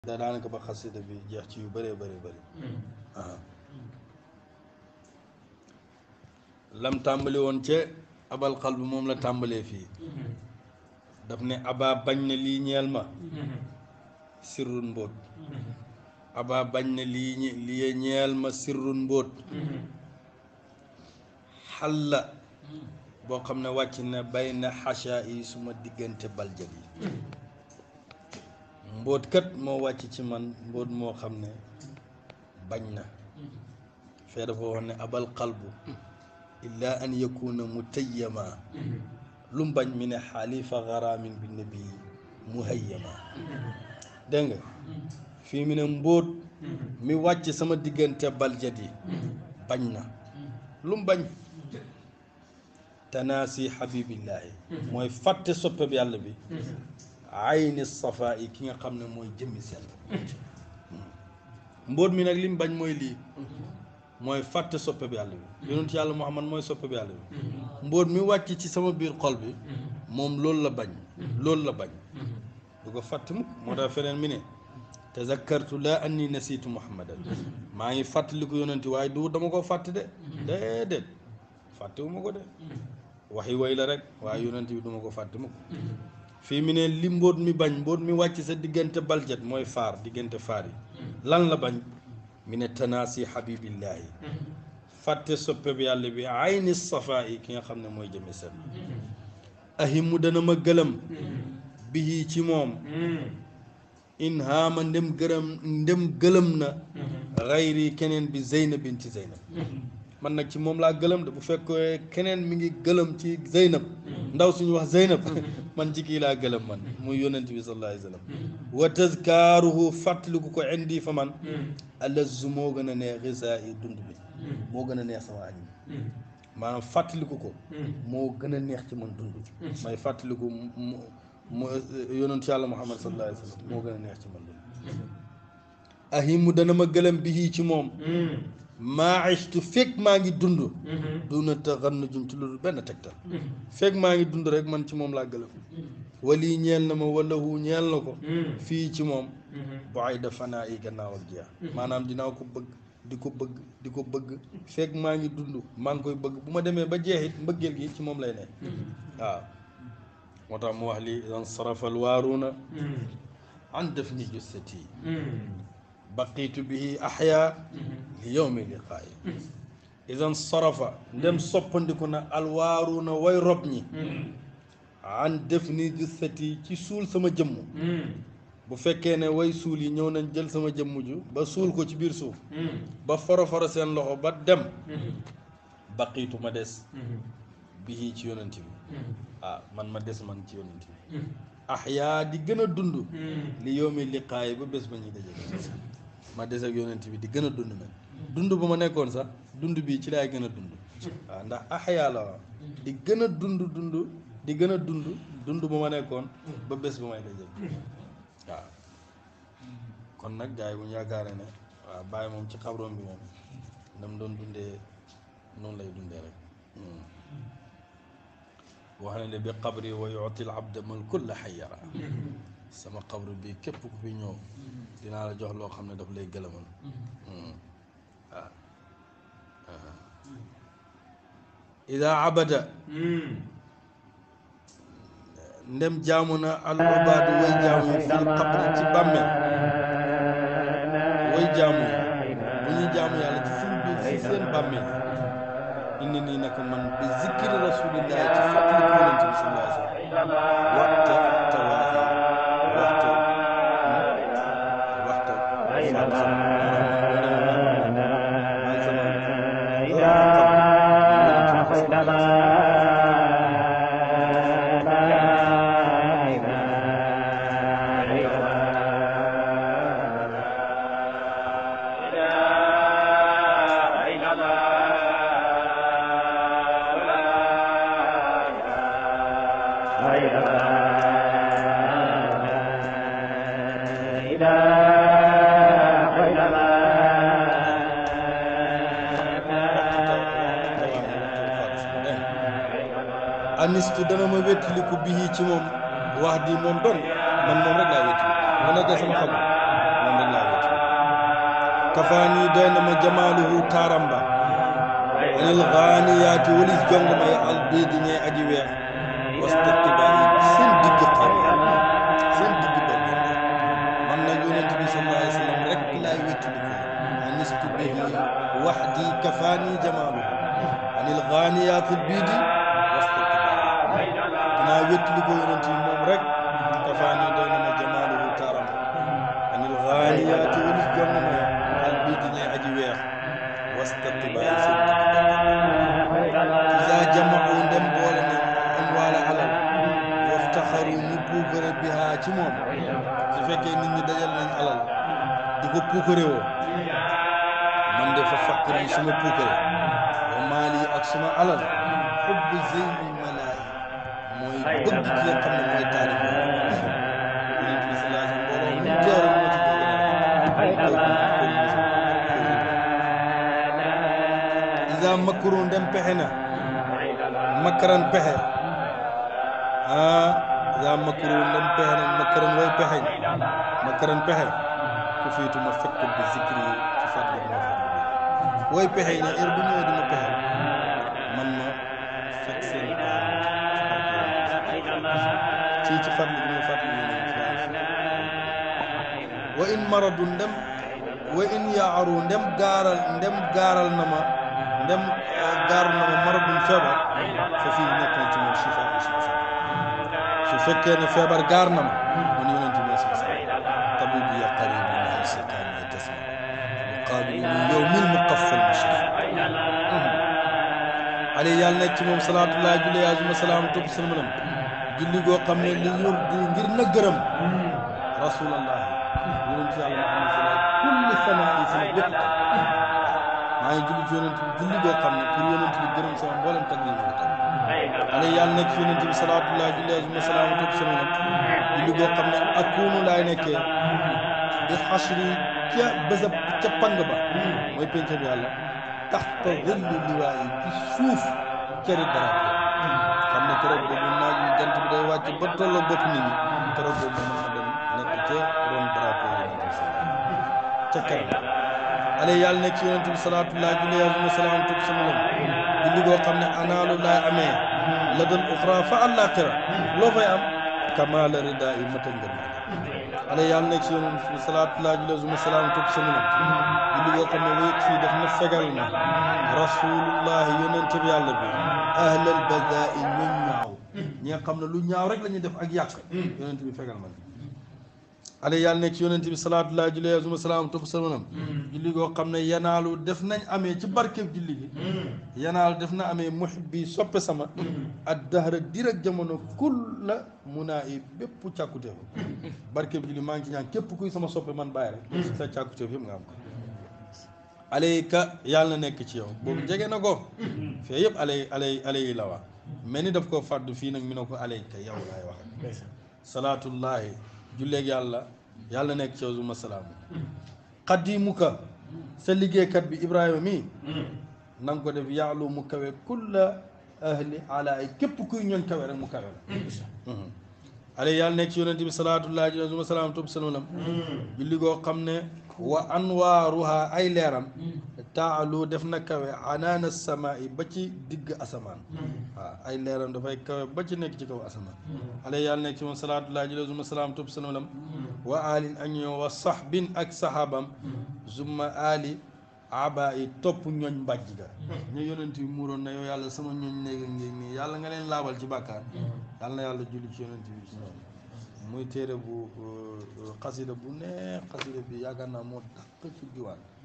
da daanaka ba xasida bi jeex ci yu bëree bëri bëri lam tàmbali woon ca abal xal bi moom la tàmbalee fii daf ne aba bañ na lii ñeel ma sirrun mbóot aba bañ na lii ñe- lii ñeel ma sirrun mbóot xalla boo xam ne wàcc na bay na xacha yi suma diggante baljat yi mbóot kat moo wàcc ci man mbóot moo xam ne bañ na fee dafa wax ne abal qalbu illa an yakuna mutayyama lu mu bañ mi ne xaalifa garaamin bi nabi muhayyama dégg nga fii mu ne mbóot mi wàcc sama diggante baljat yi bañ na lu mu bañ tanaasi xabibillaahi mooy fàtte soppeb yàlla bi ayni safa yi ki nga xam ne mooy jëmmi sell mbóot mi nag li mu bañ mooy lii mooy fàtte soppeb yàlla bi yonent yàlla muhammad mooy soppeb yàlla bi mbóot mi wàcc ci sama biir xol bi moom loolu la bañ loolu la bañ du ko fàtte mukk moo tax feneen mi ne tazakkartu laa anni nasiitu muhammadan maa ngi fàttaliku yonenti waaye du dama ko fàtte de déedéet fàttewuma ko de waxi way la rek waaye yonent bi duma ko fàtte mukk fii mi ne li mbóot mi bañ mbóot mi wàcc sa diggante baljet mooy faar diggante faar yi lan la bañ mi ne tanaasi xabibillaahi fàtte soppe bi yàlla bi ayni safa yi ki nga xam ne mooy jëmi seen ahimu dana ma gëlëm bihi ci moom in haama ndem gërëm ndem gëlëm na xayri keneen bi zeynab binti zeynab man nag ci moom laa gëlëm de bu fekkee keneen mi ngi gëlëm ci zeynab ndaw suñu wax zeynab man ci kii laa gëlëm man muy yonent bi sallallahu alayhi wa sallam wa tazkaaruhu fàttaliku ko indi fa man alazu moo gën a neex xisaa yi dund bi moo gën a neex sama añ bi maanaam fàttaliku ko moo gën a neex ci man dund may fàttaliku mu mu yonent yàlla muhammad sallallahu alayhi wa sallam moo gën a neex ci man dund ahimu dana ma gëlëm bi ci moom maa istu fekk maa ngi dund duna taxannu jum ci loolu benn tegtal fekk maa ngi dund rek man ci moom laa gëlëm wali ñeel na ma wala hu ñeel na ko fii ci moom bu ay dafanaa yi gannaaw ak jeex maanaam dinaa ko bëgg di ko bëgg di ko bëgg fekk maa ngi dund maa ngi koy bëgg bu ma demee ba jeexit mbëggeel gi ci moom lay ne waaw moo tax mu wax li dan sarafal waaruuna an def ni jussati baqiitu bihi axyaa li yowmi liqaayi idan sarafa ndem soppandiku na alwaaru na way rob ñi an def ni jussati ci suul sama jëmm bu fekkee ne way suul yi ñëw nañ jël sama jëmm ju ba suul ko ci biir suuf ba foro foro seen loxo ba dem baqiitu ma des bihi ci yonent bi ah man ma des man ci yonent bi axyaa di gën a dund li yowmi liqaayi ba bés ba ñuy daje ma des ak yonent bi di gën a dund nag dund ba ma nekkoon sax dund bii ci laay gën a dund waaw ndax axyaa la waaw di gën a dund dund di gën a dund dund ba ma nekkoon ba bés ba may daje waaw kon nag gars yi bu ñu yaakaaree ne waaw bàyyi moom ci xabroom bi moom nam doon dundee noonu lay dundee rek wax ne ne bi xabri wa yuti l abda man kulla xayara sama xabru bi képp ku fi ñëw dinaa la jox loo xam ne daf lay gëlëmal waaw ida abada ndem jaamu na al ubaadu way jaamu yi fil xabri ci bàmmeel way jaamu yi bu ñuy jaamu yàlla ci suñ biir si seen bàmmeel indi nii naka man bi zikri rasulillahi ci fàttali ko yonente bi sallallahu alayhi wa sallam waxta tawaahi waxta waxta anistu dana ma wéttaliku bii ci moom wax di moom doon man moom rek laa wéttali mu nekkee sama xol kafaani doy na ma jamaaluhu taaramba anil gaaniyaati walis jong ma ya al biidi ñee aji weex wastaqibaayi seen digg xam seen digg benn man nag yonent bi sallallahu alayhi wa sallam rek laay wéttali ko anistu bihi waxdi kafaani jamaaluhu anil gaaniyaati al biidi wastaqibaayi dinaa wéttali ko yonent bi moom rek kafaani doy na ma jamaaluhu taaramba anil gaaniyaati walis jong ma ya al biidi ñee aji weex wastaqibaayi seen digg isa jamau ndem boole nañ amwaala alal waftaxaru ñu puukare biha ci moom su fekkee nit ñi dajal nañ alal di ko puukare woo man de fa faqir yi suma puukare wa maali ak suma alal xubbu zeynul malaay mooy bëgg ki nga xam ne mooy taarif yonent bi salaa sallam mbooloo mu teew rek moo ci bëgg isa makru ndem pexe na makaran pexe ah yaa makru ndem pexe na makaran way pexeñ makaran pexe ku fiitu ma fekk bi zikri yi ci fàttali ma fàttali way pexe ne heure bu ñëwee di ma pexe man ma fekk seen ci ci fàttali bi ma fàttali wa in maradu ndem wa in yaaru ndem gaaral ndem gaaral na ma ndem gaaral na ma maradun feebar fa fii nekk na ci moom shifa yi suma feebar su fekkee ne feebar gaar na ma man yonent bi sa sa tabibi ya qaribu min seytaani ya tasma muqaabilu yowmil muqaffal mushaf ale yàlla nekk ci moom salaatullahi julli azuma salaam topp salmanam julli goo xam ne li yur di ngir na gërëm rasulallah yonent yàlla Muhammad sallallahu kulli sana yi sama bépp maa ngi julli ci yonent bi julli goo xam ne pour yonent bi gërëm sama mboolem tag yi ma ko tag ale yàlla nekk ci yonent bi salaatullah julli azuma salaam topp sama nag julli goo xam ne akunu laay nekkee di xasri ca bésa ca pang ba mooy penc bi yàlla taxta zilli liwaa yi ci suuf cëri dara xam ne keroog boobu naaj wi jant bi day wàcc ba tolloo bopp nit ñi keroog boobu mën na dem nekk ca ron drapeau yonent bi ca kanam ale yàlla nekk ci yonent bi salaatullah julli azuma salaam topp sama lam julli goo xam ne anaalu laay amee la dal uxra fa àllaaxira loo fay am kamaala rida yi matal ngër ma ale yàlla nekk ci yonent bi salaatullah julli azuma salaam topp sama lam julli goo xam ne wéet fii daf na fegal na rasulullah yonent bi yàlla bi ahlal badaa i ñoñ ñaaw ñi nga xam ne lu ñaaw rek la ñuy def ak yàq yonent bi fegal ma ale yàlla nekk ci yonent bi salaatullah julli azuma salaam topp salmanam julli goo xam ne yanaalu def nañ amee ci barkeb julli gi yanaalu def na amee muhibbi soppe sama ak dahra direk jamono kul la munaa i bépp càkkutéef barkeb julli maa ngi ci ñaan képp kuy sama soppe man bàyyi rek sa càkkutéef yëpp nga am ko aleyka yàlla na nekk ci yow boobu jege na ko fee yëpp alay alay alay yi la wax mel ni daf ko fàddu fii nag mi ne ko aleyka yow laay wax salaatullahi julleeg yàlla yàlla nekk ci yow suma salaam xadimuka sa liggéeykat bi ibrahima mi na nga ko def yaalu mu kawe kulla ahli ala ay képp kuy ñoon kawe rek mu kawe la ale yàlla nekk ci yonente bi salaatullahi ji suma salaam topp salmalam julli goo xam ne wa anwaaruha ay leeram taalu def na kawe anaana sama yi ba ci digg asamaan waaw ay leeram dafay kawe ba ci nekk ci kaw asamaan ale yàlla nekk ci moom salaatullahi ji suma salaam topp salmalam wa alin ak ñoo wa sahbin ak sahabam zumma ali aba yi topp ñooñ mbàjj ga ñu yonent bi muuroon na yow yàlla sama ñooñ néega ngéeg nii yàlla nga leen laabal ci bàkkaar yàlla na yàlla julli ci yonent bi muy téere bu xasida bu neex xasida bi yaakaar naa moo dàq ci diwaan